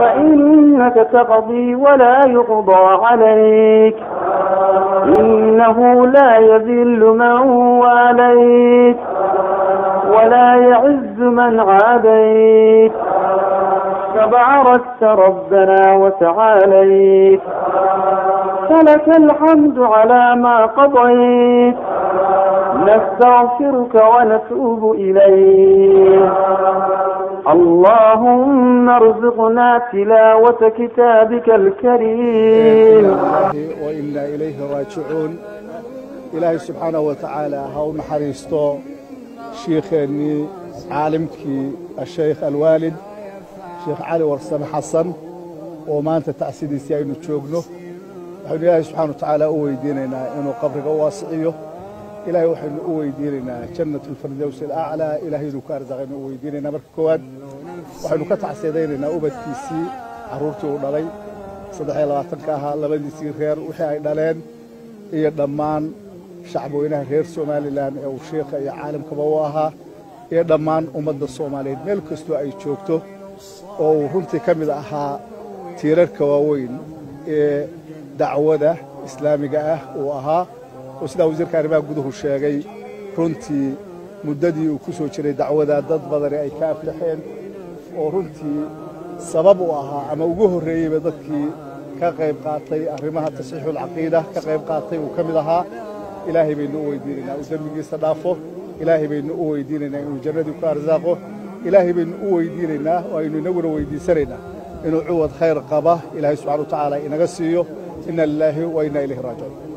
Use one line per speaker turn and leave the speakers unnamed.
فإنك تقضي ولا يقضى عليك إنه لا يذل من واليت ولا يعز من عاديت تباركت ربنا وتعاليت فلك الحمد على ما قضيت نستغفرك ونتوب إليك اللهم ارزقنا تلاوة كتابك الكريم
وإنا إليه راجعون إلهي سبحانه وتعالى هاو نحريستو شيخني عالمك الشيخ الوالد شيخ علي ورسم حسن وما أنت تأسيدي سيئين تشوقنه waxaynu ilaahay subxana wa tacaala u weydiinaynaa inuu qabriga u waasiciyo ilaahay waxaynu u weydiinaynaa jannat alfirdows alaclaa ilaahay inuu ka arsaqaynu u weydiinaynaa marka koowaad waxaynu ka tacsiidaynaynaa ubadkiisii carruurtii uu dhalay saddex iyo labaatanka ahaa labadiisii reer wixii ay dhaleen iyo dhammaan shacbweynaha reer somalilan ee uu sheikha iyo caalamkaba u ahaa iyo dhammaan ummadda soomaaliyeed meel kastoo ay joogto oo uu runtii ka mid ahaa tiirarka waaweyn ee dacwada islaamiga ah uu ahaa oo sidaa wasiirka arrimaha guduhu sheegay runtii muddadii uu ku soo jiray dacwada dad badani ay ka aflaxeen oo runtii sabab u ahaa ama ugu horreeyeyba dadkii ka qayb qaatay arrimaha tasxiixulcaqiida ka qayb qaatay uu ka mid ahaa ilaahay baynu u weydiinaynaa uu dembigiisa dhaafo ilaahay baynu u weydiinaynaa inuu jannadii ku arsaaqo ilaahay baynu u weydiinaynaa oo aynu inaguna weydiisanaynaa inuu cuwad khayr qaba ilaahay subxana wa tacaala inaga siiyo ina lilaahi wa inna ilayhi raajicuun